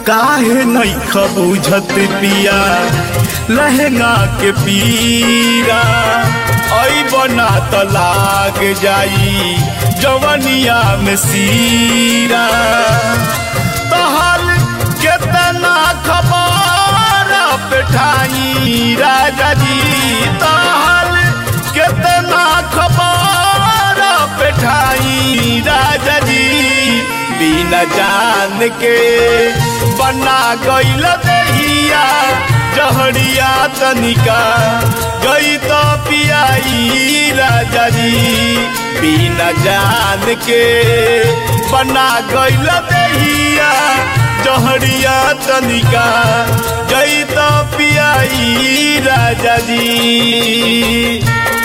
काहे नहीं बुझत पिया लहंगा के पीरा ऐ बना त लाग जाई जवनिया में सीरा तहल केतना खबर पेठाई राजा जी तहल केतना खबर पेठाई राजा जी बिना जान के बना गईल दहिया जहरिया तनिका गई तो पियाई राजा जी बिना जान के बना गईल दहिया जहरिया तनिका गई तो पियाई राजा जी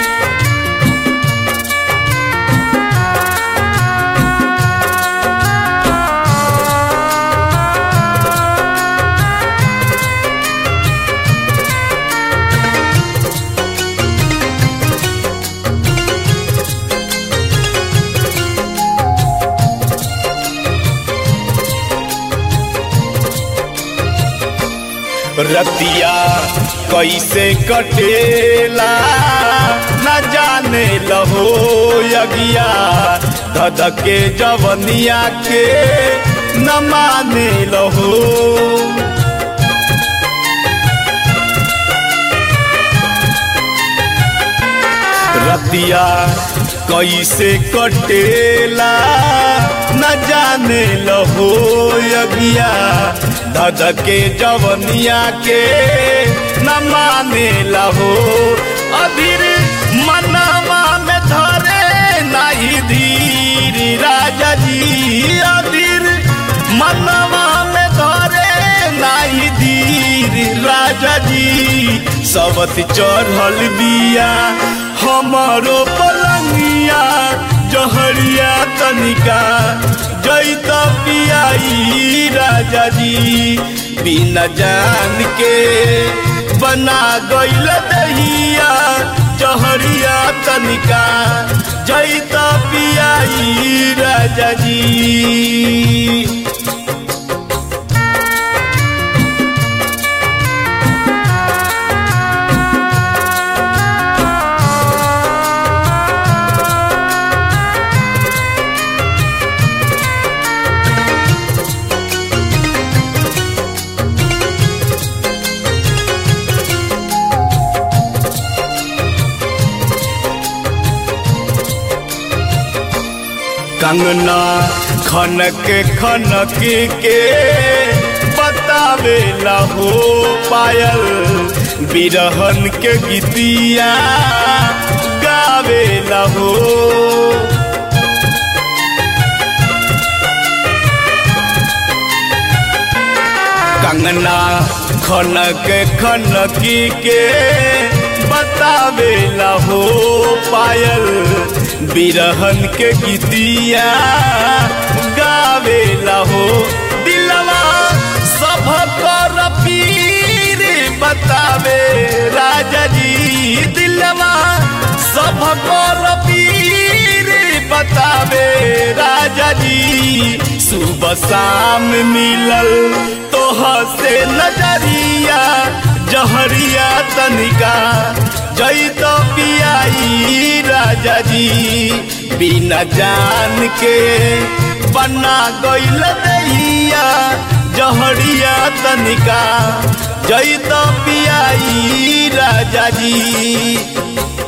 रतिया कैसे कटेला न जाने लहो यगिया धधके जवनिया के न माने लहो रतिया कैसे कटेला न जाने लहो यगिया धधके जवनिया के न माने लहो अधीर मनवा में धरे नहीं धीर राजा जी अधीर मनवा में धरे नहीं धीर राजा जी सबत चढ़ल बिया हमारो पलंगिया जहरिया तनिका जैत पियाई राजा जी बिना जान के बना गईल दहिया जहरिया तनिका जैत पियाई राजा जी कंगना खनक खनक के बतावे लहो पायल बिरहन के गीतिया गावे लहो कंगना खनक खनक के बतावे लहो पायल बिरहन के गीतिया गावे लहो दिलवा सब कर पीर बतावे राजा जी दिलवा सब कर पीर बतावे राजा जी सुबह शाम मिलल तोह से नजरिया जहरिया तनिका जई तो पियाई राजा जी बिना जान के बना गईल दहिया जहरिया तनिका जई तो पियाई राजा जी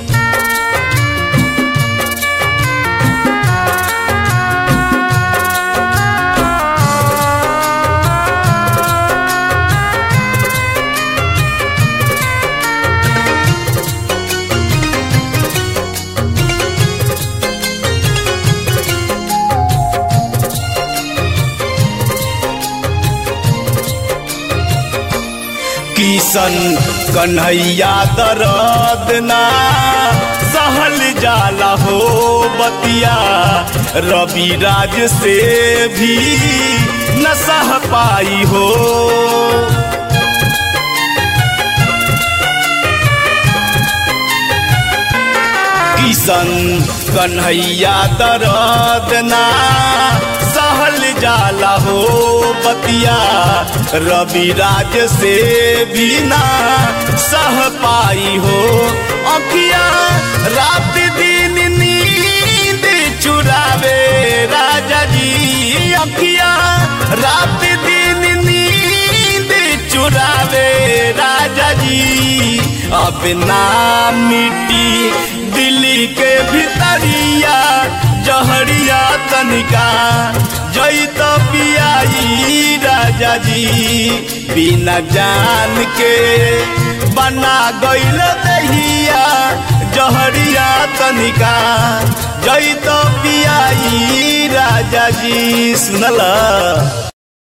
किशन कन्हैया दर्द ना सहल जाला हो बतिया रवि राज से भी न सह पाई हो किशन कन्हैया दर्द ना सहल जाला हो बतिया रवि राज से भी ना सह पाई हो अखिया रात दिन नींद चुरावे राजा जी अखिया रात दिन नींद चुरावे राजा जी अब ना मिट्टी दिल्ली के भितरिया जहरिया तनिका जई तो पियाई राजा जी बिना जान के बना गईल दहिया जहरिया तनिका जई तो पियाई राजा जी सुनला